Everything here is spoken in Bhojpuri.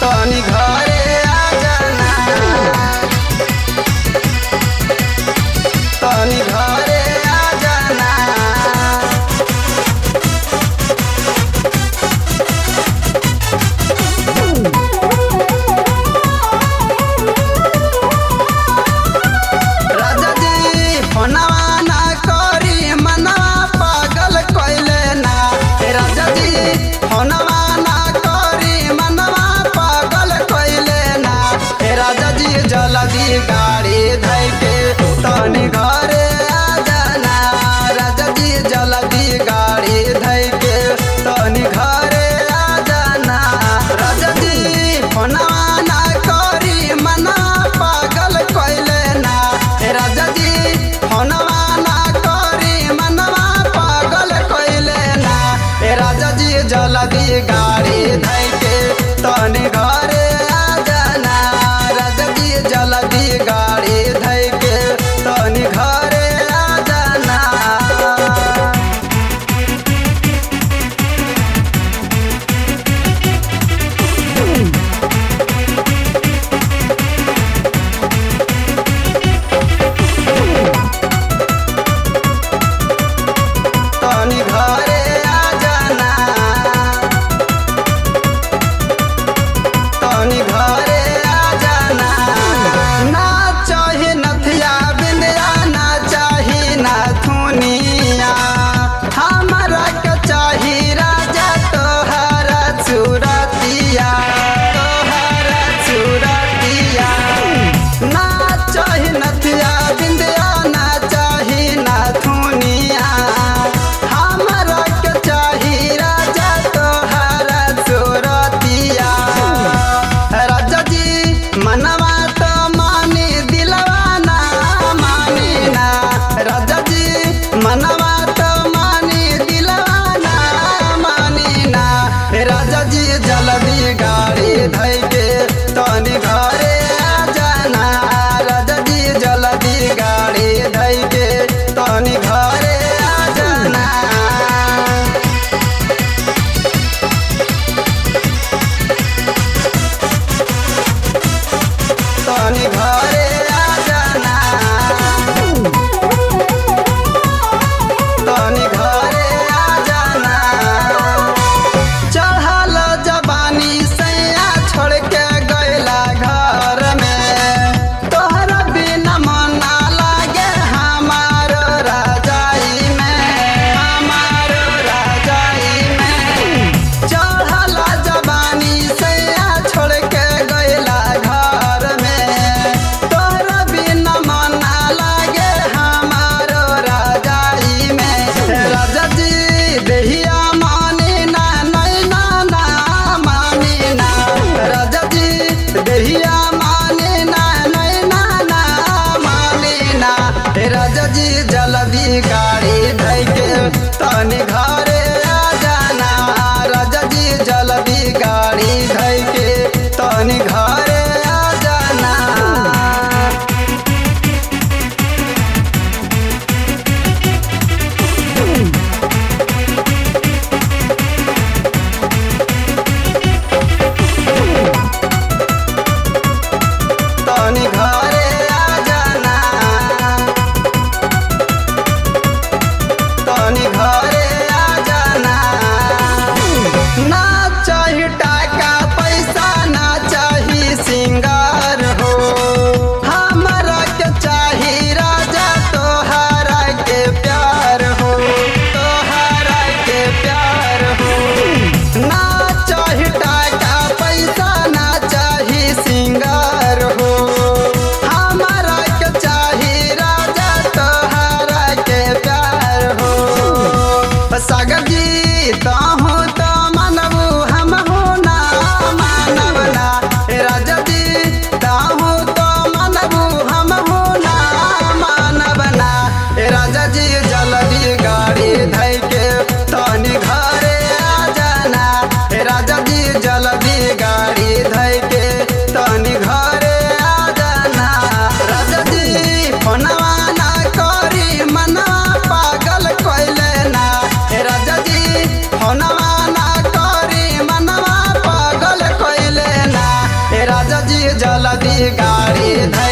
तनी घरे आ जाना तनी घरे आ जाना राजा जी फोनवा ना करी मनवा पागल कइले ना हे राजा जी फोनवा ना करी मनवा पागल कइले ना हे राजा जी जल्दी गाड़ी धइ के तनी घरे आ जाना राजा जी जल्दी गाड़ी धइ के तनी घरे आ जाना राजा जी फोनवा ना करी मनवा पागल कइले ना हे राजा जी फोनवा ना करी मनवा पागल कइले ना हे राजा जी जल्दी गाड़ी धइ के तनी घरे आ जाना राजा जी जल्दी गाड़ी धइ के तनी घरे आ जाना तनी घरे आ जाना तनी घरे आ जाना ना चाही नथिया बिंदिया ना चाही ना थुनिया हमरा के चाही राजा तोहरा चुरतिया तोहरा चुरतिया ना चाही नथिया बिंदिया ना चाही ना थुनिया हमरा के चाही राजा तोहरा चुरतिया राजा जी मनवा तो मानी दिलवा ना मानी ना राजा जी मनवा तो मानी दिलवा ना मानी ना राजा जी जल्दी गाड़ी धइ के तनी घरे आ जाना राजा जी जल्दी गाड़ी धइ के तनी घरे आ जाना तनी घरे आ जाना तनी घरे आ जाना चढ़ल जबानी सैया छोड़ के गैला घर में तोहरा बिना मन ना लागे हमार राजाई में हमार राजाई में चढ़ल जबानी सैया छोड़ के गैला घर में तोहरा बिना मन ना लागे हमार राजाई में राजा जी देहिया मानी ना नैना ना मानी ना राजा जी देहिया मानी ना नैना ना मानी ना हे राजा जी जल्दी गाड़ी धइ के तनी घरे आ जाना राजा जी जल्दी गाड़ी धइ के तनी घरे आ जाना तनी घरे आ जाना तनी घरे आ जाना ना चाही टाका पैसा ना चाही सिंगार हो हमरा के चाही राजा तोहरा के प्यार हो तोहरा के प्यार हो ना चाही टाका पैसा ना चाही सिंगार हो हमरा के चाही राजा तोहरा के प्यार हो सागर जी ताहू तो मनबू हम हो ना मानब ना हे राजा जी ताहू तो मनबू हम हो ना मानब ना हे राजा जी जल्दी गाड़ी धइ के तनी घरे आ जाना हे राजा जी जल्दी गाड़ी धइ के तनी घरे आ जाना राजा जी फोनवा ना करी मनवा पागल कइले ना हे राजा जी जदी गाड़ी धैले